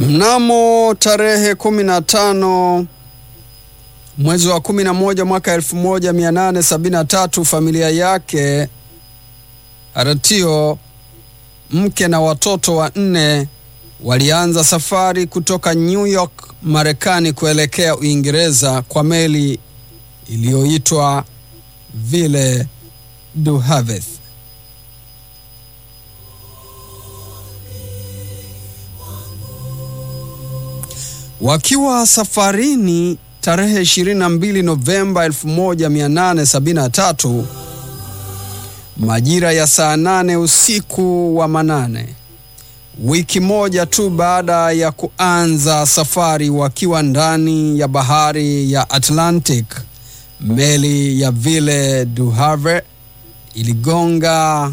Mnamo tarehe kumi na tano mwezi wa kumi na moja mwaka elfu moja mia nane sabini na tatu familia yake Aratio, mke na watoto wanne walianza safari kutoka New York, Marekani kuelekea Uingereza kwa meli iliyoitwa Ville du Havre. Wakiwa safarini tarehe 22 Novemba 1873 majira ya saa nane usiku wa manane, wiki moja tu baada ya kuanza safari, wakiwa ndani ya bahari ya Atlantic, meli ya Ville du Havre iligonga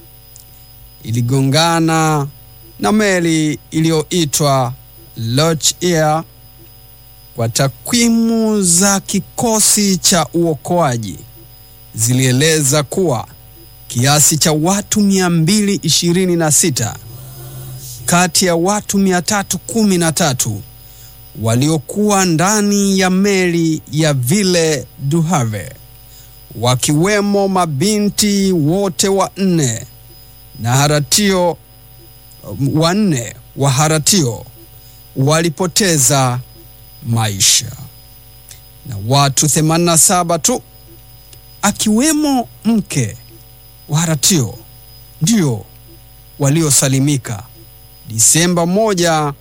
iligongana na meli iliyoitwa Lochier. Kwa takwimu za kikosi cha uokoaji zilieleza kuwa kiasi cha watu 226 kati ya watu 313 waliokuwa ndani ya meli ya Ville du Havre, wakiwemo mabinti wote wanne na Haratio wanne wa Haratio walipoteza maisha na watu 87 tu akiwemo mke wa Haratio ndio waliosalimika. Disemba 1,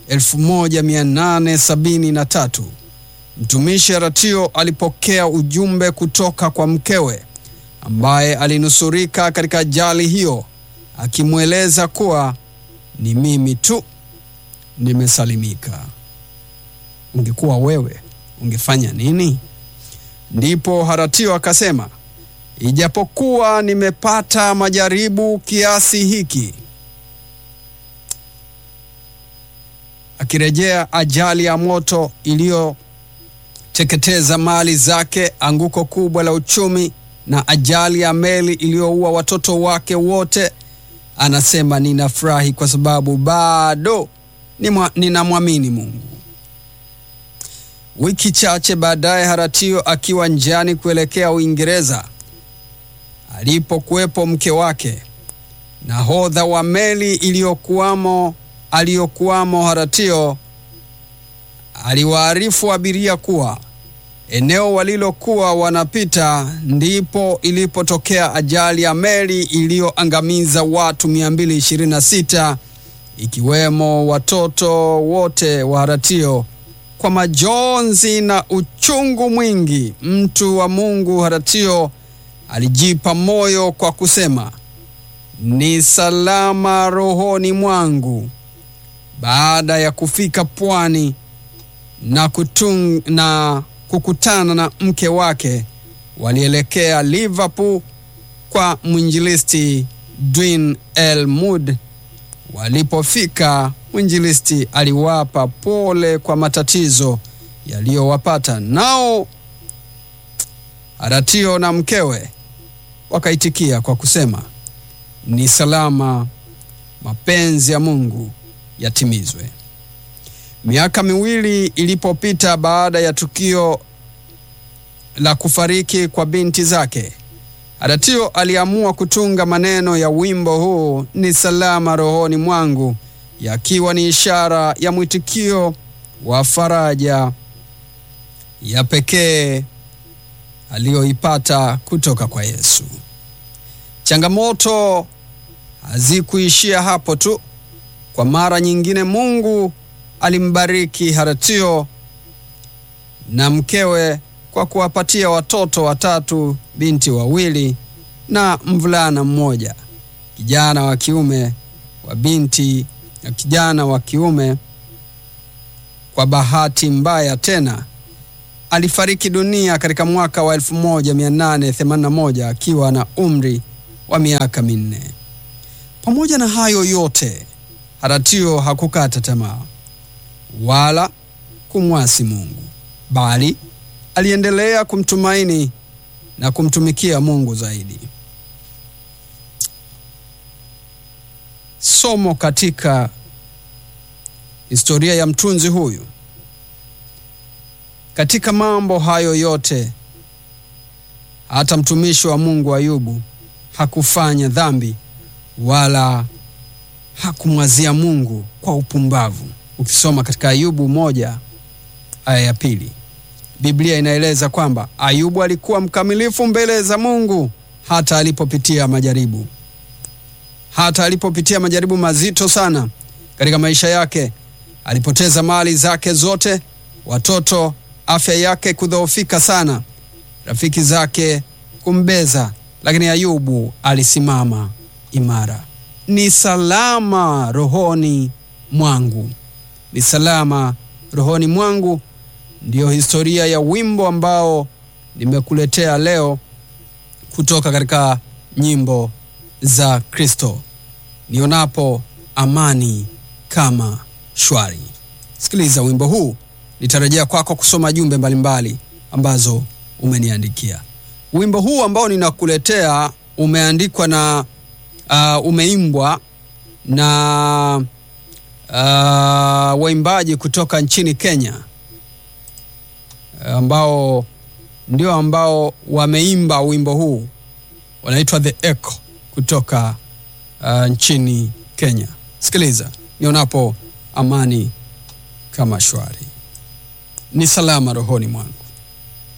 1873 mtumishi Haratio alipokea ujumbe kutoka kwa mkewe ambaye alinusurika katika ajali hiyo, akimweleza kuwa ni mimi tu nimesalimika. Ungekuwa wewe ungefanya nini? Ndipo Haratio akasema, ijapokuwa nimepata majaribu kiasi hiki, akirejea ajali ya moto iliyoteketeza mali zake, anguko kubwa la uchumi na ajali ya meli iliyoua watoto wake wote, anasema ninafurahi kwa sababu bado ninamwamini Mungu. Wiki chache baadaye, Haratio akiwa njiani kuelekea Uingereza, alipokuwepo mke wake, nahodha wa meli iliyokuwamo aliyokuwamo Haratio aliwaarifu abiria kuwa eneo walilokuwa wanapita ndipo ilipotokea ajali ya meli iliyoangamiza watu 226 ikiwemo watoto wote wa Haratio. Kwa majonzi na uchungu mwingi, mtu wa Mungu Haratio alijipa moyo kwa kusema, ni salama rohoni mwangu. Baada ya kufika pwani na, kutung, na kukutana na mke wake, walielekea Liverpool kwa mwinjilisti Dwin El Mud. Walipofika, mwinjilisti aliwapa pole kwa matatizo yaliyowapata, nao Haratio na mkewe wakaitikia kwa kusema, ni salama, mapenzi ya Mungu yatimizwe. Miaka miwili ilipopita baada ya tukio la kufariki kwa binti zake, Haratio aliamua kutunga maneno ya wimbo huu ni salama rohoni mwangu, yakiwa ni ishara ya mwitikio wa faraja ya pekee aliyoipata kutoka kwa Yesu. Changamoto hazikuishia hapo tu. Kwa mara nyingine, Mungu alimbariki Haratio na mkewe kwa kuwapatia watoto watatu, binti wawili na mvulana mmoja, kijana wa kiume wa binti na kijana wa kiume. Kwa bahati mbaya tena alifariki dunia katika mwaka wa 1881 akiwa na umri wa miaka minne. Pamoja na hayo yote, Haratio hakukata tamaa wala kumwasi Mungu, bali aliendelea kumtumaini na kumtumikia Mungu zaidi. Somo katika historia ya mtunzi huyu. Katika mambo hayo yote, hata mtumishi wa Mungu Ayubu hakufanya dhambi wala hakumwazia Mungu kwa upumbavu. Ukisoma katika Ayubu moja aya ya pili, Biblia inaeleza kwamba Ayubu alikuwa mkamilifu mbele za Mungu hata alipopitia majaribu, hata alipopitia majaribu mazito sana katika maisha yake. Alipoteza mali zake zote, watoto, afya yake kudhoofika sana, rafiki zake kumbeza, lakini Ayubu alisimama imara. Ni salama rohoni mwangu, ni salama rohoni mwangu, ndiyo historia ya wimbo ambao nimekuletea leo kutoka katika nyimbo za Kristo. Nionapo amani kama shwari. Sikiliza wimbo huu, nitarejea kwako kusoma jumbe mbalimbali ambazo umeniandikia. Wimbo huu ambao ninakuletea umeandikwa na uh, umeimbwa na uh, waimbaji kutoka nchini Kenya ambao ndio ambao wameimba wimbo huu, wanaitwa The Echo kutoka uh, nchini Kenya. Sikiliza, nionapo amani kama shwari, ni salama rohoni mwangu.